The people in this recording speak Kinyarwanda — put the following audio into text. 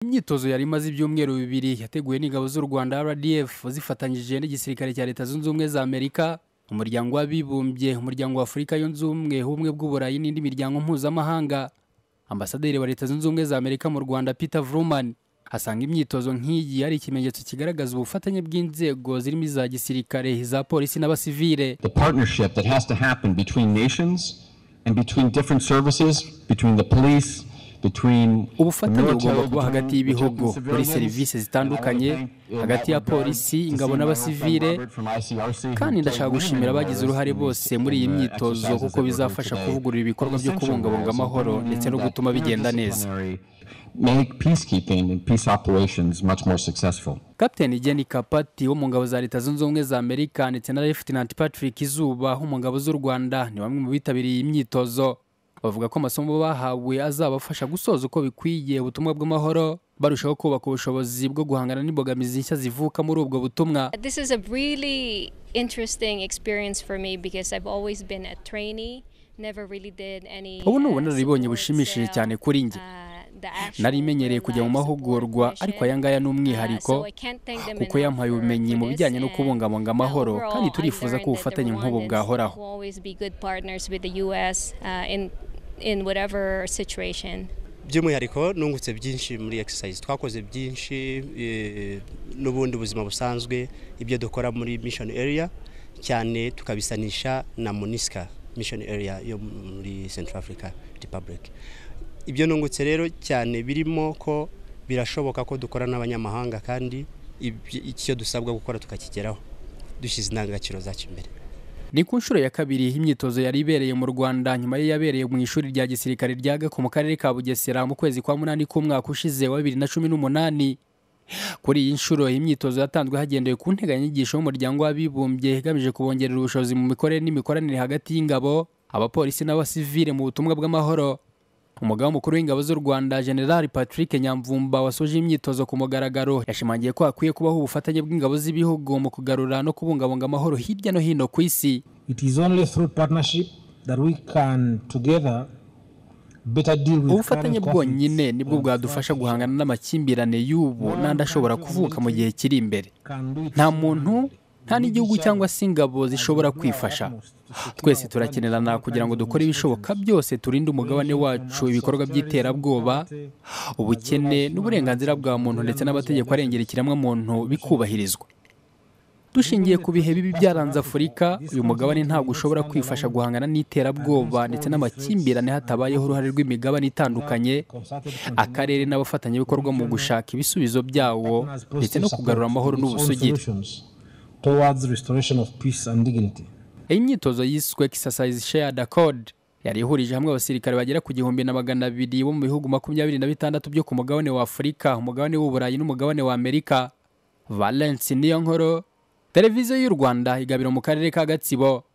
Imyitozo yari imaze ibyumweru bibiri yateguwe n'ingabo z'u Rwanda RDF zifatanyije n'igisirikare cya Leta Zunze Ubumwe za Amerika, Umuryango w'Abibumbye, Umuryango wa Afurika Yunze Ubumwe, Ubumwe bw'Uburayi n'indi miryango mpuzamahanga. Ambasaderi wa Leta Zunze Ubumwe za Amerika mu Rwanda Peter Vrooman asanga imyitozo nk'iyi ari ikimenyetso kigaragaza ubufatanye bw'inzego zirimo iza gisirikare, iza polisi n'abasivile. the partnership that has to happen between nations and between different services, between the police, between ubufatanye the bugomba military, kuba hagati between- y'ibihugu between muri civilians. serivisi And I zitandukanye would think, uh, hagati that ya regard, polisi to ingabo see n'abasivile Robert from ICRC who kandi ndashaka played gushimira women abagize uruhare in bose the muri iyi myithozo exercises kuko that we're bizafasha doing today. kuvugurura ibikorwa byo Essential kubungabunga roles of amahoro women ndetse no that gutuma bigenda neza interdisciplinary Make peacekeeping and peace operations much more successful. kapiteni Jenny Kapati wo mu ngabo za Leta Zunze Ubumwe za Amerika ndetse na Lieutenant Patrick Izuba wo mu ngabo z'u Rwanda ni bamwe mu bitabiriye iyi myitozo bavuga ko amasomo bahawe azabafasha gusoza uko bikwiye ubutumwa bw'amahoro barushaho kubaka ubushobozi bwo guhangana n'imbogamizi nshya zivuka muri ubwo butumwa This is a really interesting experience for me because I've always been a trainee, never really did any. Ubu ni uh, ubunararibonye support bushimishije cell, cyane kuri njye. uh, the actual nari menyereye kujya mu life mahugurwa support ariko mission. aya ngaya ni Uh, so umwihariko I can't thank them kuko enough yampaye for- ubumenyi for mu this bijyanye no and, kubungabunga uh, amahoro overall, kandi I've turifuza ko learned that the ubufatanye nk'ubu Rwandans bwahoraho will always be good partners with the US, uh, in- in whatever situation. by'umwihariko nungutse byinshi muri exercise twakoze byinshi eh, n'ubundi buzima busanzwe ibyo dukora muri mission area cyane tukabisanisha na monisca mission area yo muri central africa republic ibyo nungutse rero cyane birimo ko birashoboka ko dukora n'abanyamahanga kandi ibyo- icyo dusabwa gukora tukakigeraho dushyize indangagaciro zacu imbere ni ku nshuro ya kabiri imyitozo yari ibereye mu rwanda nyuma yabereye mu ishuri rya gisirikare rya gako mu karere ka bugesera mu kwezi kwa munani k'umwaka ushize wa bibiri na cumi n'umunani kuri iyi nshuro iyi myitozo yatanzwe hagendewe ku nteganyanyigisho y'umuryango w'abibumbye igamije kubongerera ubushobozi mu mikorere n'imikoranire hagati y'ingabo abapolisi n'abasivile mu butumwa bw'amahoro umugaba mukuru w'ingabo z'u rwanda general patrick nyamvumba wasoje imyitozo ku mugaragaro yashimangiye ko hakwiye kubaho ubufatanye bw'ingabo z'ibihugu mu kugarura no kubungabunga amahoro hirya no hino ku isi It is only through partnership that we can together better deal with ubufatanye current conflicts bwonyine nibwo and bwadufasha fight guhangana n'amakimbirane y'ubu n'andi ashobora kuvuka mu gihe kiri imbere can do it nta muntu nta n'igihugu We cyangwa shall se ingabo do zishobora our kwifasha utmost to secure twese our turakenerana current kugira ngo conflicts dukore and ibishoboka tensions. byose turinde umugabane Ranging from wacu acts of ibikorwa terrorism, by'iterabwoba poverty, ubukene n'uburenganzira bwa muntu ndetse n'amategeko arengera ikiremwamuntu bikubahirizwa dushingiye ku bihe bibi byaranze afurika uyu mugabane ntabwo ushobora kwifasha guhangana n'iterabwoba ndetse n'amakimbirane hatabayeho uruhare rw'imigabane itandukanye concerted akarere n'abafatanyabikorwa mu gushaka ibisubizo byawo partners positive ndetse no kugarura support amahoro to solve n'ubusugire solutions towards restoration of peace and dignity iyi myitozo yiswe exercise shared accord yari ihurije hamwe abasirikare bagera ku gihumbi na magana abiri bo mu bihugu makumyabiri na bitandatu byo ku mugabane wa afurika umugabane w'uburayi n'umugabane wa amerika valence niyonkoro televiziyo y'u rwanda igabiro mu karere ka gatsibo